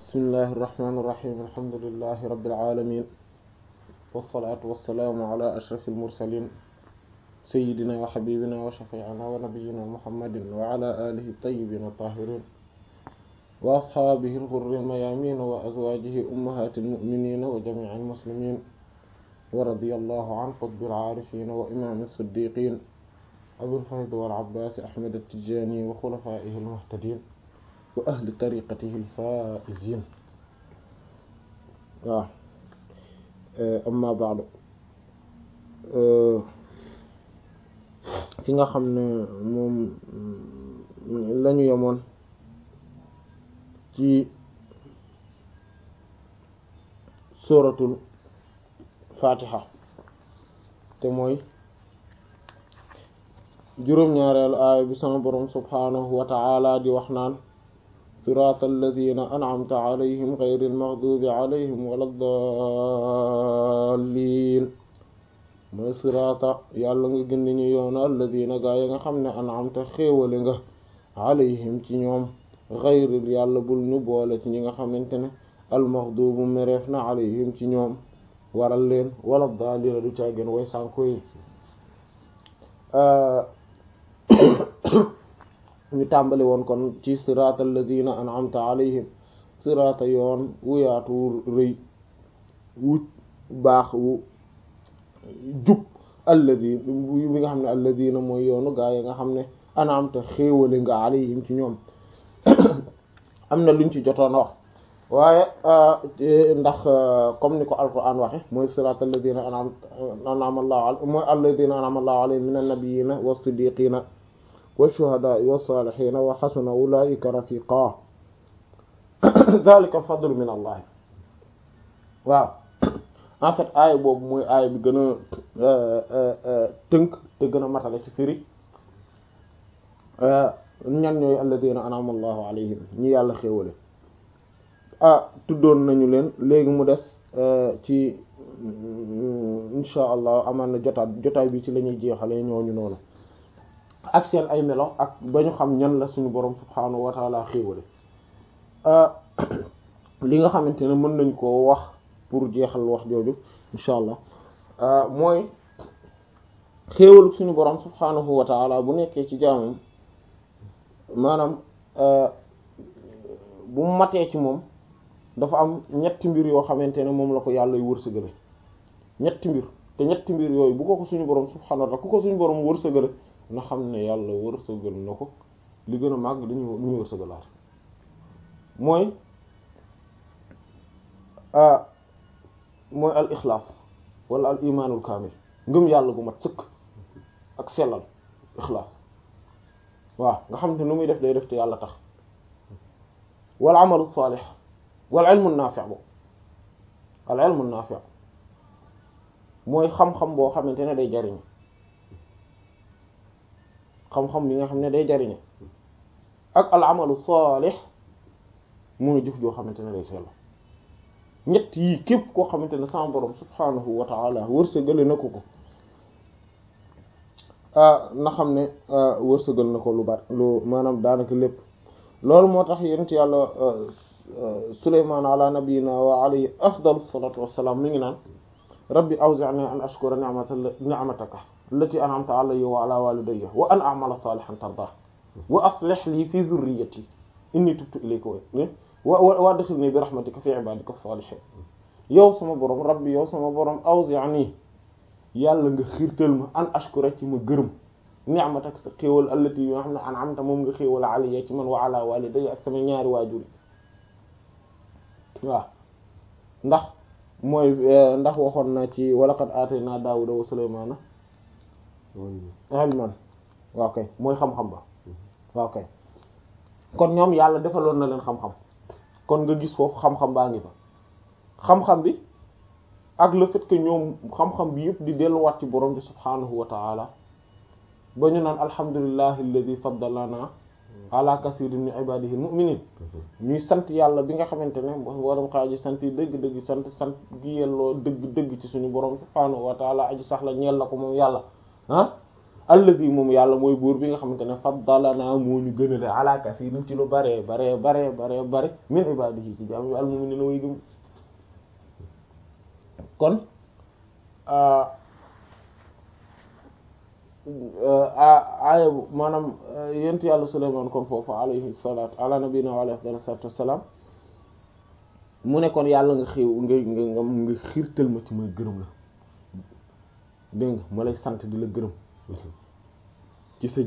bismillahi irrahmani irrahim alhamdulilahi rabilalamin walsalaatu walsalaamu ala ashraf almursalin sayidina wa xabibina wa shafiina wa nabiyina muhammadin wa ala alihi tayyibin tahirin wa asxaabihi alxurri almayamin wa azwajihi ummahati almuminina wa jamici almuslimin wa radiya allahu an qutbi alcaarifin wa imam alsiddiqin abil fayd wal abbaas ahmad at-tijaani wa xulafaa'ihi al-muhtadiin wa ahli tariqatihi al-faa'iziin waaw amma ba'du fi nga xam ne moom lañu yemoon ci suratul fatiha te mooy juróom-ñaareelu aaya bi sama boroom subhaanahu wa ta'ala di wax naan siraata alladina an'amta alayhim ghayril maghdubi alayhim waladdaalliin mooy siraata yàlla nga gindi ñu yoonu alladina gaa yi nga xam ne an'amta xéewale nga alayhim ci ñoom ghayril yàlla bul ñu boole ci ñi nga xamante ne almaghdubu mereef na alayhim ci ñoom waral leen waladdaalliin du caageen way sànko yi ñu tàmbali woon kon ci siraata alladina an'amta alayhim siraata yoon wu yaatu rëy wu baax wu jub alladi bi nga xam ne alladina mooy yoonu gaa yi nga xam ne an'amta xéewale nga alayhim ci ñoom am na luñ ci jotoon wax waaye ndax comme ni ko alquran waxe mooy siraata alladina an'ama allahu mooy alladina an'ama allahu alayhim min annabiyina was-siddiqina wash-shuhada'i was-salihina wa hasuna ulaika rafiqa dhalika fadlu min allah waaw en fait aaya boobu mooy aaya bi gën a tënk te gën a matale ci firi ñan ñooy alladina an'ama allahu alayhim ñi yàlla xéewale ah tuddoon nañu leen léegi mu des ci insha allah amaan na jotaat jotaay bi ci la ñuy jeexalee ñooñu noonu ak seen ay melo ak ba ñu xam ñan la suñu borom subhaanahu wa taala xéewale li nga xamante ne mën nañ koo wax pour jeexal wax jooju insha allah mooy xéewalu suñu borom subhaanahu wa taala bu nekkee ci jaamam maanaam bu matee ci moom dafa am ñetti mbir yoo xamante ne moom la ko yàlla yu wërsëgale ñetti mbir te ñetti mbir yooyu bu ko ko suñu borom subhaanahu wa ta'ala ku ko suñu borom wërsëgale na xam ne yàlla wërsëgal na ko li gën a màgg dañu ñu wërsëgalaat mooy mooy al ixlaas wala al imaanul kaamil ngëm yàlla gu mat sëkk ak sellal ixlaas waaw nga xam ne nu muy def day def te yàlla tax wal amalu saalix wal ilmu naafi' bo al ilmu naafi' mooy xam-xam boo xamante ne day jariñ xam-xam bi nga xam ne day jariñe ak al amalu saalix mooy jëf joo xamante ne day sell ñett yii képp koo xamante ne sama borom subhaanahu wa ta'ala wërsëgale na ko ko na xam ne wërsëgal na ko lu bari lu maanaam daanaka lépp loolu moo tax yonent yàlla Sulaymaan ala nabiyina wa alayhi afdalu salaatu wassalaam mi ngi naan rabbi awzi'ni an ashkura ni'mataka allati an'amta alayya wa ala walidayya wa an a'mala salihan tardah wa aslih li fi dhurriyyati inni tubtu ilayka wa wa adkhilni bi rahmatika fi ibadika as-salihin yow sama borom rabbi yow sama borom awzi'ni yàlla nga xiirtal ma an ashkura ci ma gërëm ni'mataka sa xéewal allati yoo xam ne an'amta moom nga xéewal alayya ci man wa ala walidayya ak sama ñaari waajur waaw ndax mooy ndax waxoon na ci walaqad aatayna daawuda wa sulaymaana ilman waaw kay mooy xam-xam ba waaw kay kon ñoom yàlla defaloon na leen xam-xam kon nga gis foofu xam-xam baa ngi fa xam-xam bi ak le fait que ñoom xam-xam bi yëpp di delluwaat ci borom bi subhaanahu wa ta'ala ba ñu naan alhamdulillahi alladhi faddalana ala kasirin min ibadihi almu'minin ñuy sant yàlla bi nga xamante ne borom xaaji sant yi dëgg-dëgg sant sant gi yelloo dëgg-dëgg ci suñu borom subhaanahu wa ta'ala aji sax la ñeel la ko moom yàlla ah allazi moom yàlla mooy buur bi nga xamante ne faddalana moo ñu gënale ala kasiirin ci lu bare bare bare bare bare min ibadihi ci jaam yi al-mu'minina way gëm kon aaya maanaam yent yàlla Sulaymaan kon foofu alayhi salaatu ala nabiyina wa alayhi salaatu wassalaam mu ne kon yàlla nga xiw nga nga nga xiirtal ma ci may gërëm la dégg nga ma lay sant di la gërëm ci sa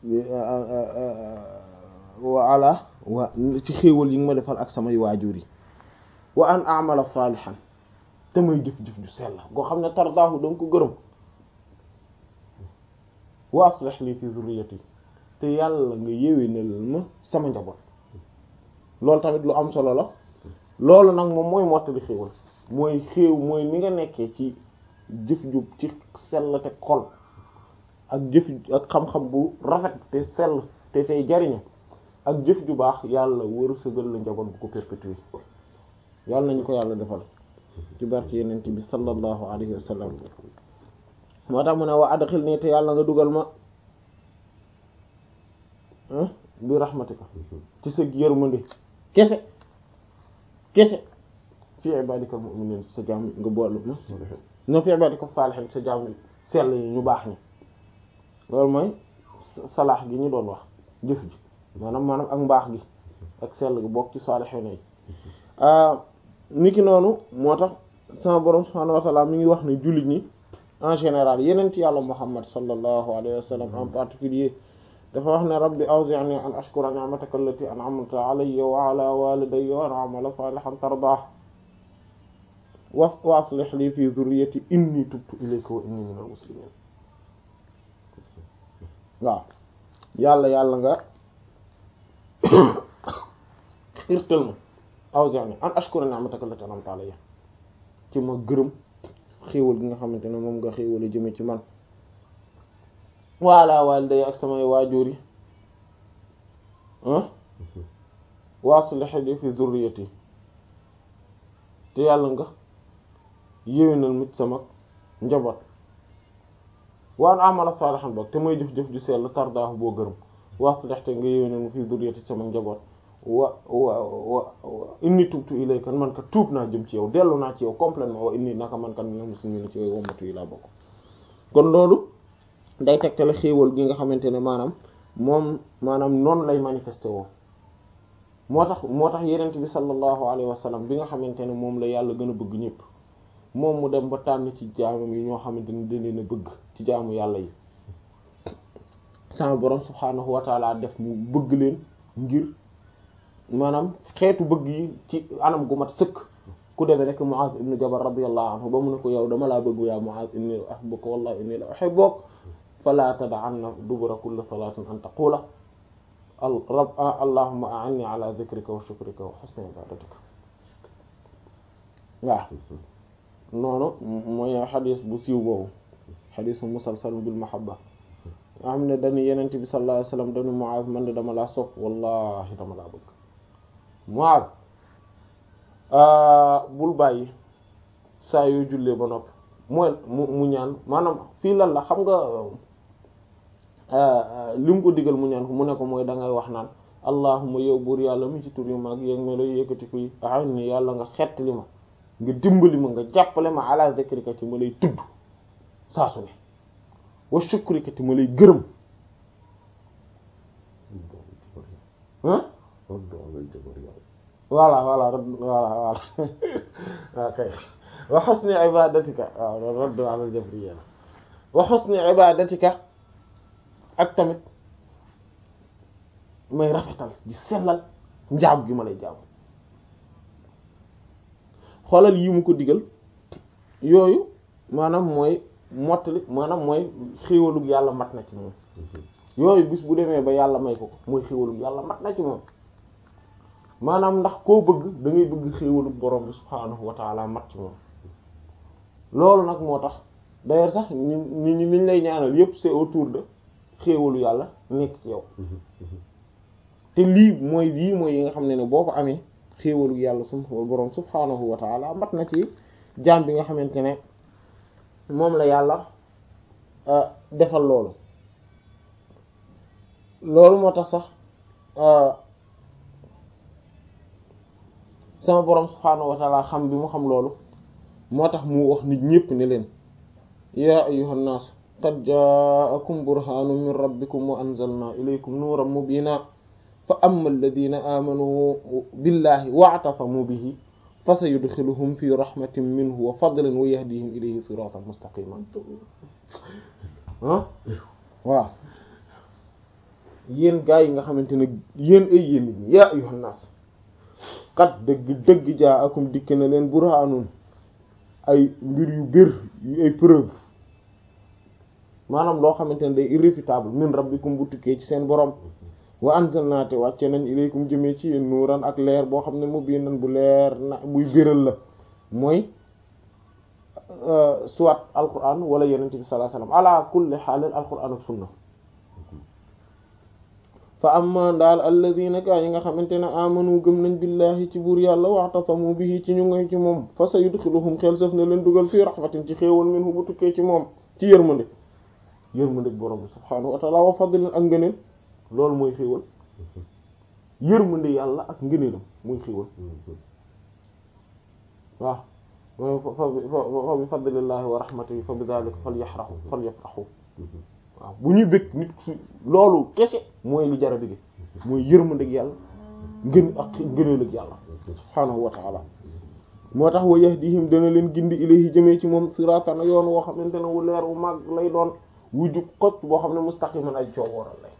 wa ala wa ci xéewal yi nga ma defal ak samay waajur yi wa an amala saalihan te may jëf-jëf ju sell goo xam ne tardaahu danga ko gërëm wa aslih li fi zurriyati te yàlla nga yéwénal ma sama njaboot loolu tamit lu am solo la loolu nag moom mooy mottali xéewal mooy xéew mooy ni nga nekkee ci jëf ju ci sell te xol ak jëf ak xam-xam bu rafet te sell te tey jariñe ak jëf ju baax yàlla wërsëgal la njaboot bu ko perpétuer yàlla nañu ko yàlla defal ci barke yeneen bi sallallahu alayhi wa sallam moo tax mu ne wa adxil nii te yàlla nga dugal ma bi rahmatika ci sa yërmande kese kese fi ibadika mu'minin sa jaam nga boolu ma no fi ibadika salihin sa jaam sell yi ñu baax ni loolu mooy salaax gi ñu doon wax jëf ji maanaam maanaam ak mbaax gi ak sell gi bokk ci salihin yi niki noonu moo tax sama borom subhanahu wa ta'ala mi ngi wax ne jullit ñi en général yeneen ci yàlla muhammad sallallahu alayhi wa sallam en particulier dafa wax ne rabbi awzi'ni an ashkura ni'mataka allati an'amta alayya wa ala walidayya wa an a'mala salihan tardah wa aslih li fi dhurriyyati inni tubtu ilayka wa inni minal muslimin waaw yàlla yàlla nga irtal ma awzi'ni an ashkura ni'mataka allati an'amta alayya ci ma gërëm xéewal gi nga xamante ne moom nga xéewale jëme ci man wala waliday ak samay waajur yi waslih li fi zurriyati te yàlla nga yéwénal mit sama njaboot waan amala salihan bok te may jëf-jëf ju sell tardaahu boo gërëm waslih te nga yéwénal mu fi zurriyati sama njaboot wa wa wa inni tubtu ilayka man ka tuub naa jëm ci yow dellu naa ci yow complètement wa inni naka man kan minal muslimin ci yow wommatu yi laa bokk kon loolu day tegtale xéewal gi nga xamante ne maanaam moom maanaam noonu lay manifesté woo moo tax moo tax yenent bi sallallahu alayhi wa sallam bi nga xamante ne moom la yàlla gën a bëgg ñëpp moom mu dem ba tànn ci jaamam yi ñoo xamante ne dañ leen a bëgg ci jaamu yàlla yi sama borom subhaanahu wa taala def mu bëgg leen ngir maanaam xeetu bëgg yi ci anam gu mat sëkk ku demee rek Muaz ibn Jabal radiyallahu anhu ba mu ne ko yow dama laa bëgg yaa Muaz inni uhibbuka wallahi inni la uhibbuk fala tad'anna dubura kulli salatin an taqula rab allahumma a'inni ala dhikrika wa shukrika wa husni ibadatika waaw noonu mooy xadis bu siiw boobu xadisu musalsal bil mahabba nga xam ne dañu yenent bi sallallahu alayhi wasallam dañu Muaz man de dama laa sopp wallahi dama laa bëgg Muaz bul bàyyi saa yoo jullee ba noppi mooy mu mu ñaan maanaam fii lan la xam nga li mu ko digal mu ñaan ko mu ne ko mooy da ngay wax naan allahumma yow buur yàlla mi ci tur yu mag yéeg ma lay yëkkati kuy ahan ni yàlla nga xett li ma nga dimbali ma nga jàppale ma ala zikrika ci ma lay tudd saa su ne wa shukrika ci ma lay gërëm ah voilà voilà voilà voilà ok wa husni ibadatika waaw raddu ala al-jabriyya wa husni ibadatika ak tamit may rafetal di sellal njaam gi ma lay jaam xoolal yi mu ko digal yooyu maanaam mooy mottali maanaam mooy xéewalug yàlla mat na ci moom yooyu bis bu demee ba yàlla may ko ko mooy xéewalug yàlla mat na ci moom maanaam ndax koo bëgg da ngay bëgg xéewalu borom bi subhaanahu wa taala mat ci moom loolu nag moo tax d'ailleurs sax ñi ñi ñi liñ lay ñaanal yépp c'est autour de xéewalu yàlla nekk ci yow te lii mooy lii mooy yi nga xam ne ne boo ko amee xéewalu yàlla su borom subhaanahu wa taala mat na ci jaam bi nga xamante ne moom la yàlla defal loolu loolu moo tax sax sama borom subhaanahu wa taala xam bi mu xam loolu moo tax mu wax nit ñépp ne leen yaa ayyuhan naas qad jaakum burhaanun min rabbikum wa anzalna ilaykum nuuran mubiina fa amma alladina aamanu billahi wa'tasamu bihi fa sayudxiluhum fi rahmatin minhu wa fadlin wa yahdihim ilayhi siratan mustaqiman ah waaw yéen gaa yi nga xamante ne yéen ay yéen nit ñi yaa ayyuhan naas qad dëgg dëgg jaakum dikk na leen burhaanun ay mbir yu bir yu ay preuve maanaam loo xamante ne day irréfutable min rabbikum bu tukkee ci seen borom wa anzalna te wàcce nañ ilaykum jëmee ci yéen nuuran ak leer boo xam ne mubiinan bu leer na buy biral la mooy soit alquran wala yenente bi sallallahu alayhi wasallam ala kulli xaalin alquran ak sunna fa amma daal alladina kaa yi nga xamante ne amanu gëm nañ billahi ci buur yàlla wa'tasamu bihi ci ñu ngoy ci moom fa sayudxiluhum xel saf na leen dugal fii rahmatin ci xéewal minhu bu tukkee ci moom ci yërmande yërmande borom bi subhaanahu wa ta'ala wa fadlin ak ngëneel loolu mooy xéewal yërmande yàlla ak ngëneelam mooy xéewal waaw mooy fa bi fadlillahi wa rahmatihi fa bi dhalika falyafrahu falyafrahu waaw bu ñuy bëgg nit su loolu kese mooy li jara bëgg mooy yërmande ak yàlla ngën ak ngëneel ak yàlla subhaanahu wa ta'ala moo tax wa yahdihim dana leen gindi ilayhi jëmee ci moom siratan yoon woo xamante ne wu leer wu mag lay doon wu jub xocc boo xam ne mustaqiman ay coowooral lay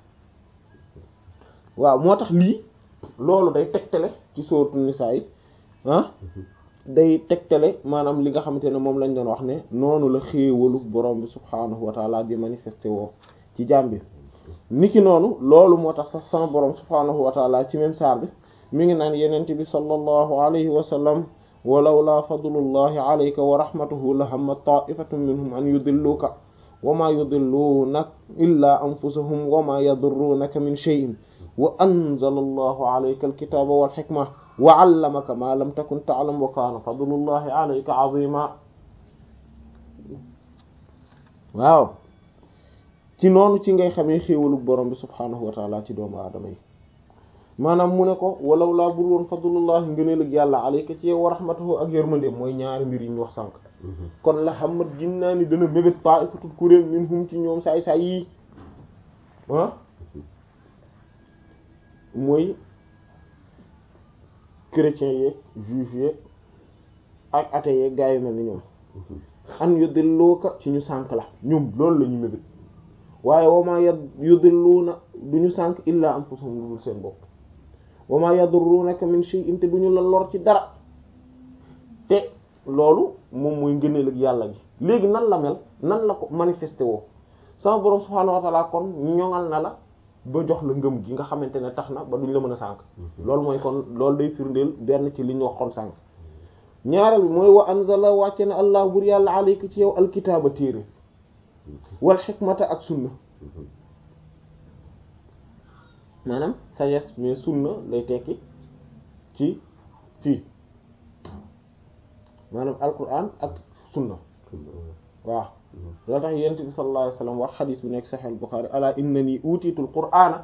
waaw moo tax lii loolu day tegtale ci sourate Nisaa yi ah day tegtale maanaam li nga xamante ne moom lañ doon wax ne noonu la xéewalu borom bi subhaanahu wa taala di manifesté woo ci jaam bi niki noonu loolu moo tax sax sama borom subhaanahu wa taala ci même saar bi mi ngi naan yenente bi sallallahu alayhi wa sallam walawla fadlullahi alayka wa rahmatuhu la hamma ta'ifatun minhum an yudilluka wa ma yudilluunaka illa anfusahum wa ma yadurruunaka min shay'in wa anzala allahu alayka alkitaba wal hikma wa 'allamaka ma lam takun ta'lam wa kana fadlullahi alayka 'azima waaw ci noonu ci ngay xamee xéewalu borom bi subhaanahu wa ta'ala ci doomu aadama yi maanaam mu ne ko walaw laa bur woon fadlullahi ngëneel ak yàlla alayka ci yow wa rahmatuhu ak yërmande mooy ñaari mbir yi ñu wax sànq kon la xamat gin naa ni dana mébét ta'ifatul kuréel minhum ci ñoom saay saay yi ah mooy chrétiens yeeg juifs yeeg ak athées yeeg gaa yu mel ni ñoom an yudilluka ci ñu sànk la ñoom loolu la ñu mébét waaye wama ya yudilluuna du ñu sànk illa anfusahum lu dul seen bopp wama yadurrunaka min shay'in te du ñu la lor ci dara te loolu moom mooy ngëneel ak yàlla gi léegi nan la mel nan la ko manifesté woo sama borom subhaanahu wa ta'ala kon ñoŋal na la ba jox la ngëm gi nga xamante ne tax na ba duñ la mën a sànk loolu mooy kon loolu day firndeel benn ci li ñu waxoon sànk ñaareel bi mooy wa anzala wàcce na allah bur yàlla alayka ci yow alkitaaba téere wal xikmata ak sunna maanaam sagesse mais sunna lay tekki ci fii maanaam alquran ak sunna waaw loo tax yent bi sallallahu alayhi wasallam wax xadis bi nekk sahih al-Bukhari ala innani utiitu al-qur'ana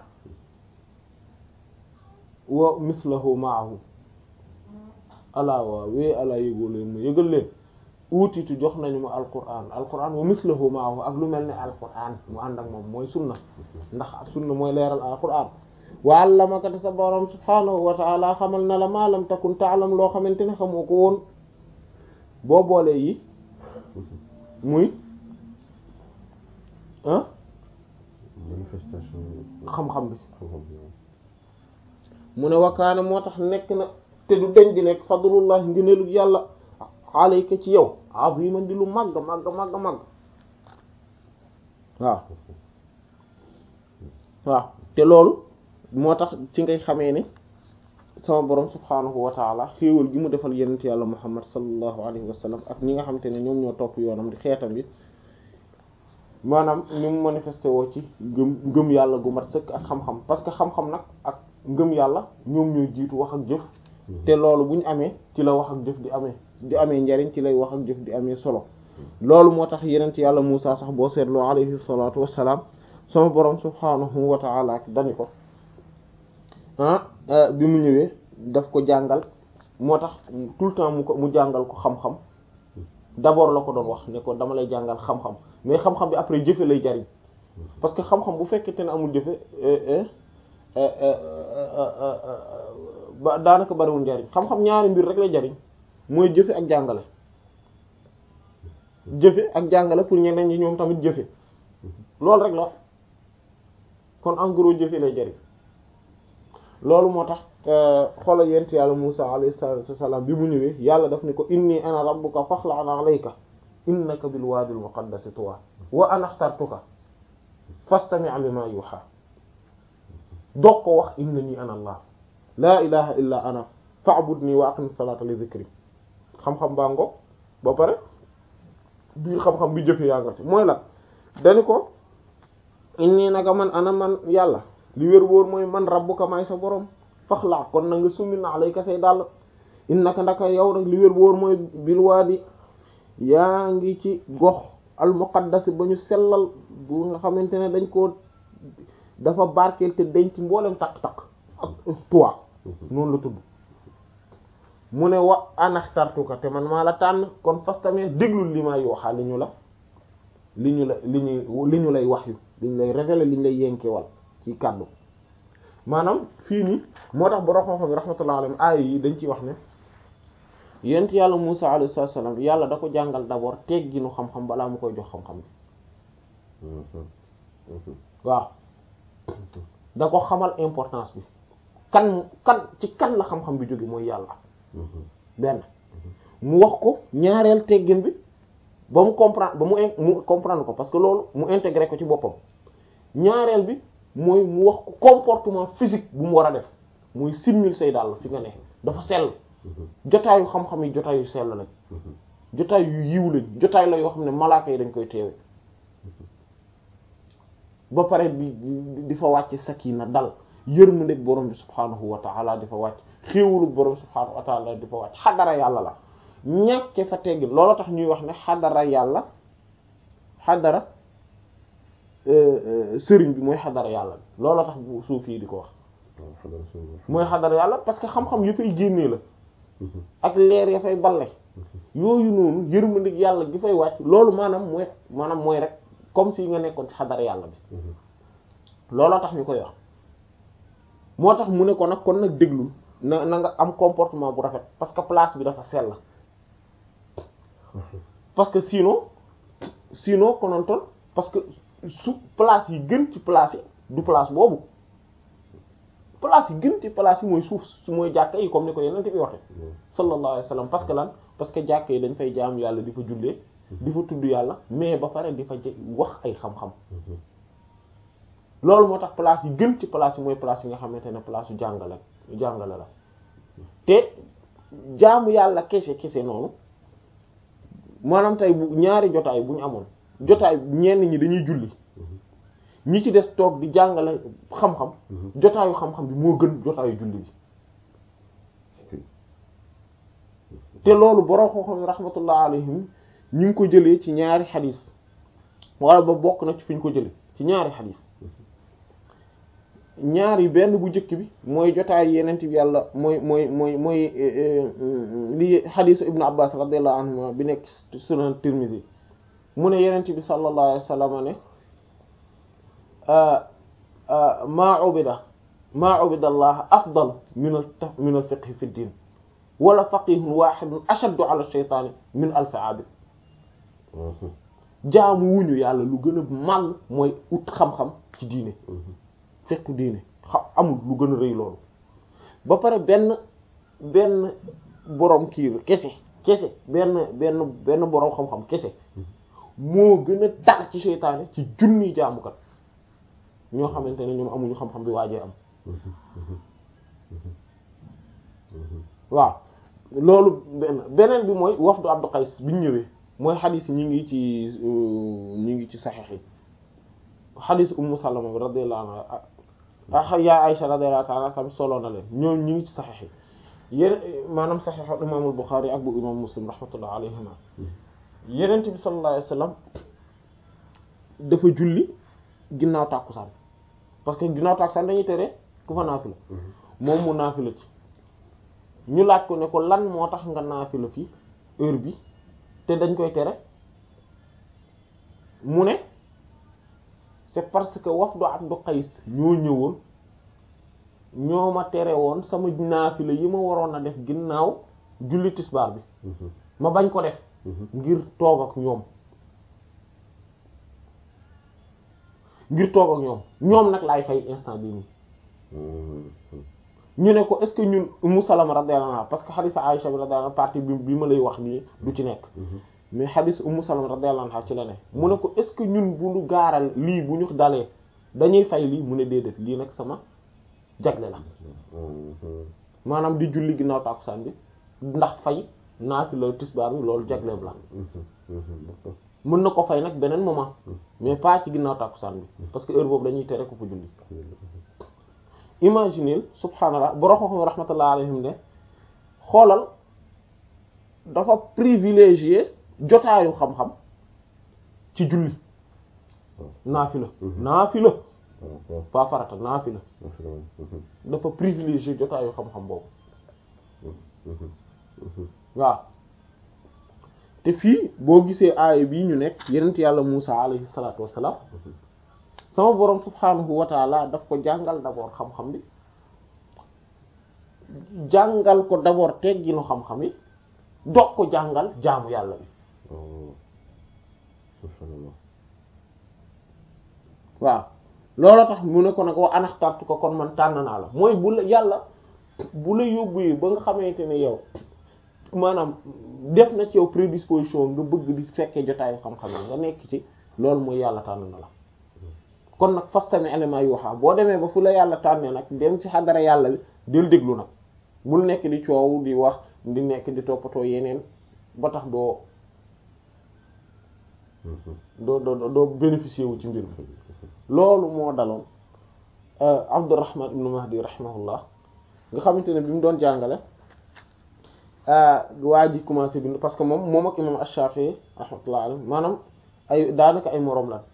wa mislahu ma'ahu alaa waaw wee alaa yëgoo leen ma yëgal leen utiitu jox nañu ma alquran alquran wa mislahu ma'ahu ak lu mel ne alquran mu ànd ak moom mooy sunna ndax sunna mooy leeral alquran wa allamaka te sa borom subhaanahu wa ta'ala xamal na la ma lam takun ta'lam loo xamante ne xamoo ko woon boo boolee yi muy ah manifestation xam-xam bi xam-xam bi mu ne wakaana moo tax nekk na te du deñ di nekk fadlullah ngëneelu yàlla alayka ci yow aziman di lu màgg màgg màgg màgg waaw waaw te loolu moo tax ci ngay xamee ne sama borom subhaanahu wa taala xéewal gi mu defal yenent yàlla muhammad sallallahu alayhi wa sallam ak ñi nga xamante ne ñoom ñoo topp yoonam di xeetam bi maanaam ni mu manifesté woo ci gëm ngëm yàlla gu mat sëkk ak xam-xam parce que xam-xam nag ak ngëm yàlla ñoom ñooy jiitu wax ak jëf te loolu bu ñu amee ci la wax ak jëf di amee di amee njariñ ci lay wax ak jëf di amee solo loolu moo tax yenent yàlla Muusaa sax boo seetloo alayhi salaatu wassalaam sama borom subhaanahu wa ta'ala dani ko ah bi mu ñëwee daf ko jàngal moo tax tout le temps mu ko mu jàngal ko xam-xam d'abord la ko doon wax ne ko dama lay jàngal xam-xam mais xam-xam bi après jëfe lay jariñ parce que xam-xam bu fekkente ne amul jëfe ba daanaka bariwul njariñ xam-xam ñaari mbir rek lay jariñ mooy jëfe ak jàngale jëfe ak jàngale pour ñeneen ñi ñoom tamit jëfe loolu rek la kon en gros jëfe lay jariñ loolu moo tax xoolal yent yàlla Musa alayhi salatu wassalam bi mu ñëwee yàlla daf ni ko inni ana rabbuka faxla'an alayka innaka bil waadil muqaddasi tuwa wa ana axtartuka fastami' lima yuha doog ko wax innani ana allah laa ilaha illa ana fa'budni wa aqim salata li dhikri xam-xam baa ngo ba pare biir xam-xam bi jëfe yaa nga ci mooy la dani ko inni naka man ana man yàlla li wér wóor mooy man rabbuka may sa borom faxlaa kon na nga summi na alayka say dàll innaka ndaka yow rek li wér wóor mooy bil waadi yaa ngi ci gox al muqaddas ba ñu sellal bu nga xamante ne dañ koo dafa barkeel te denc mboolem takk-takk ak tuwa noonu la tudd mu ne wa anaxtartuka te man maa la tànn kon fas tamit déglul li maa yooxaa li ñu la li ñu la li ñu li ñu lay wax yu li ñu lay révéler li ñu lay yenkewal ci kàddu maanaam fii nii moo tax borom xam-xam yi rahmatullah alayhi aaya yi dañ ciy wax ne yent yàlla Musa alayhi salaam yàlla da ko jàngal d'abord tegginu xam-xam balaa mu koy jox xam-xam bi waaw da ko xamal importance bi kan kan ci kan la xam-xam bi jóge mooy yàlla benn mu wax ko ñaareel teggin bi ba mu comprendre ba mu mu comprendre ko parce que loolu mu intégré ko ci boppam ñaareel bi mooy mu wax ko comportement physique bu mu war a def mooy simmil say dàll fi nga ne dafa sell jotaayu xam-xam yi jotaay yu sell lañ jotaay yu yiw lañ jotaay la yoo xam ne malaaka yi dañ koy teewe ba pare di di fa wàcc sakina dal yërmande borom bi subhaanahu wa ta'ala di fa wàcc xéewalu borom subhaanahu wa ta'ala di fa wàcc xadara yàlla la ñàkke fa teggin loolu tax ñuy wax ne xadara yàlla xadara sëriñ bi mooy xadara yàlla bi loolu tax bu suuf yi di ko wax mooy xadara yàlla parce que xam-xam ya fay génnee la ak leer ya fay balle yooyu noonu yërmande yàlla gi fay wàcc loolu maanaam mooy maanaam mooy rek comme si nga nekkoon ci xadara yàlla bi looloo tax ñu koy wax moo tax mu ne ko nag kon nag déglul na na nga am comportement bu rafet parce que place bi dafa sell parce que sinon sinon konontoon parce que su place yi gën ci place yi du place boobu place yi gën ci place yi mooy suuf su mooy jàkka yi comme ni ko yeneen bi waxe sallallahu alayhi wa sallam parce que lan parce que jàkka yi dañ fay jaam yàlla di fa jullee di fa tudd yàlla mais ba pare di fa wax ay xam-xam loolu moo tax place yi gën ci place yi mooy place yi nga xamante ne place yu jàngale jàngale la te jaamu yàlla kese kese noonu maanaam tey bu ñaari jotaay bu ñu amoon jotaay ñenn ñi dañuy julli ñi ci des toog di jàngale xam-xam jotaayu xam-xam bi moo gën jotaayu julli bi te loolu borom xam-xam yi rahmatullah alayhim ñu ngi ko jëlee ci ñaari xadis wala ba bokk na ci fi ñu ko jëlee ci ñaari xadis ñaari benn bu njëkk bi mooy jotaay yeneen bi yàlla mooy mooy mooy mooy li xadisu ibnu abbas radiyallahu anhuma bi nekk sunan tirmidhi mu ne yeneen bi sallallahu alayhi wa sallam ne maa ubida maa ubida allah afdal min al min al fiqhi fi ddin wala faqihun wahidun ashaddu ala shaytaani min alfi abid jaamu wuñu yàlla lu gën a màgg mooy ut xam-xam ci diine fekk diine xam amul lu gën a rëy loolu ba pare benn benn boroom kii kese kese benn benn benn boroom xam-xam kese moo gën a tar ci seytaane ci junni jaamukat ñoo xamante ne ñoom amuñu xam-xam bi waajee am waaw loolu benn beneen bi mooy wafdu Abdu Qays bi ñu ñëwee mooy xadis ñi ngi ci ñi ngi ci saxiix yi xadis Ummu Salama bi radiyallahu anha yaa Aisha radiyallahu ta'ala anha solo na leen ñoom ñi ngi ci saxiix yi yéen maanaam saxiix imaamul Buxaari ak bu imaam Muslim rahmatullah alayhima Yonent bi sallallahu alayhi wasallam dafa julli ginnaaw tàkkusaan parce que ginnaaw tàkkusaan dañuy tere ku fa naafila moom mu naafila ci ñu laaj ko ne ko lan moo tax nga naafila fi heure bi te dañ koy tere mu ne c'est parce que wafdu Abdu Qays ñoo ñëwoon ñoo ma tere woon sama naafila yi ma waroon a def ginnaaw julli tisbaar bi ma bañ ko def ngir toog ak ñoom ngir toog ak ñoom ñoom nag laay fay instant bii nii ñu ne ko est-ce que ñun Ummu Salama radiyallahu anha parce que hadith Aisha bi radiyallahu anha partie bi bi ma lay wax nii du ci nekk mais hadith Ummu Salama radiyallahu anha ci la ne mu ne ko est-ce que ñun bu ñu gaaral lii bu ñu dalee dañuy fay lii mu ne déedéet lii nag sama jagle la maanaam di julli ginnaaw tàkkusaan bi ndax fay naafila tisbaar bi loolu jagleeb la mën na ko fay nag beneen moment mais pas ci ginnaaw tàkkusaan bi parce que heure boobu dañuy tere ko fa julli imaginez subhaanallah borom xam rahmatullah alayhim ne xoolal dafa privilégié jotaayu xam-xam ci julli naafila naafila pas farata naafila dafa privilégié jotaayu xam-xam boobu waaw te fii boo gisee aaya bii ñu nekk yenent yàlla Muusa alayhi salaatu wassalaam sama boroom subhaanahu wa taala daf ko jàngal d'abord xam-xam bi jàngal ko d'abord tegginu xam-xam yi doog ko jàngal jaamu yàlla bi waaw loolu tax mu ne ko nag wa anaxtartu ko kon man tànn naa la mooy bu la yàlla bu la yóbbu ba nga xamante ne yow maanaam def na ci yow prédisposition nga bëgg di fekkee jotaayu xam-xam yi nga nekk ci loolu mooy yàlla tànn na la kon nag fas tamit élément yu waxaa boo demee ba fu la yàlla tànnee nag dem ci xadara yàlla bi del déglu nag bul nekk di coow di wax di nekk di toppatoo yeneen ba tax doo doo doo doo bénéficier wu ci mbir mi loolu moo daloon Abdurrahman ibn Mahdi rahimahullah nga xamante ne bi mu doon jàngale waa ji commencé bind parce que moom moom ak imam Ash-Shafi'i rahmatullah alayhi maanaam ay daanaka ay moroom lan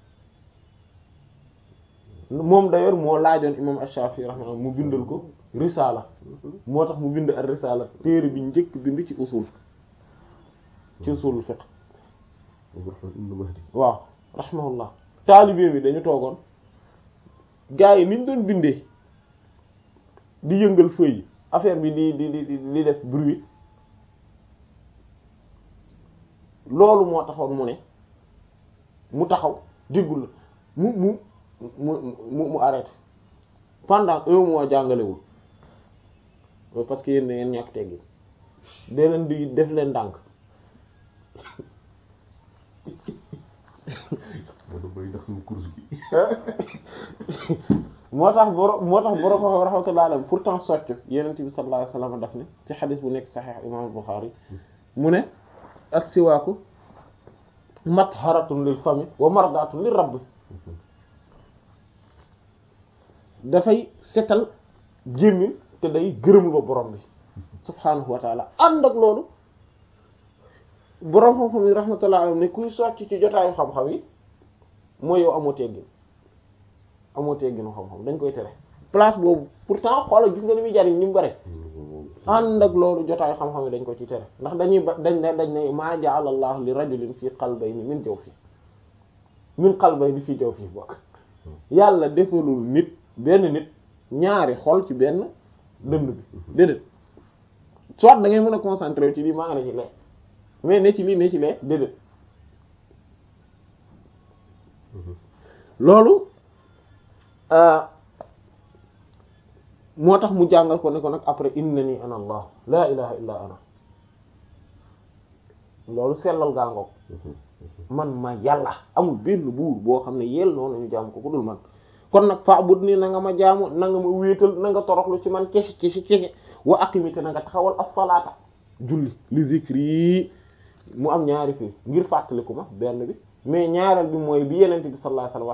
moom d'ailleurs moo laajoon imam Ash-Shafi'i rahmatullah mu bindal ko risala moo tax mu bind ak risala téere bi njëkk bind ci usul ci usul fiqh waaw rahimahullah taalibe bi dañu toogoon gars yi niñ doon bindee di yëngal feuille affaire bi di di di di def bruit loolu moo taxoon mu ne mu taxaw déggul la mu mu mu mu mu arrêté pendant un mois jàngalewul parce que yéen da ngeen ñàkk teggi dee leen di def leen ndànk moo tax boro moo tax boro ko rahmatullah alayhi pourtant socc yenent bi sallallahu alayhi wasallam daf ne ci xadis bu nekk saxiix imam Bukhari mu ne as-siwaaku matharatun lil fami wa mardatun lir rabbi dafay setal gémmiñ te day gërëm ba borom bi subhaanahu wa taala ànd ak loolu borom xam-xam yi rahmatullah alayhi ne kuy socc ci jotaayu xam-xam yi mooy yow amoo teggin amoo tegginu xam-xam dañ koy tere place boobu pourtant xoolal gis nga ni muy jariñ ni mu bare ànd ak loolu jotaayu xam-xam yi dañ ko ci tere ndax dañuy ba dañ ne dañ ne maa ja'ala Allah li rajulin fii qalbayni min jawfi min qalbayni fii jawfi bokk yàlla defalul nit benn nit ñaari xol ci benn dënd bi déedéet soit da ngay mën a concentrer ci lii maa nga ne ci lee mais ne ci lii ne ci lee déedéet loolu moo tax mu jàngal ko ne ko nag après innani ana allah laa ilaha illa ana loolu sellal gaangoog man ma yàlla amul benn buur boo xam ne yell noonu ñu jaamu ko ku dul man kon nag fa bud ni na nga ma jaamu na nga ma wéetal na nga toroxlu ci man kesi kesi kesi wa aqimite na nga taxawal as-salaata julli li zikri mu am ñaari fii ngir fàttaliku ma benn bi mais ñaareel bi mooy bi yenente bi sallallahu alayhi wasallam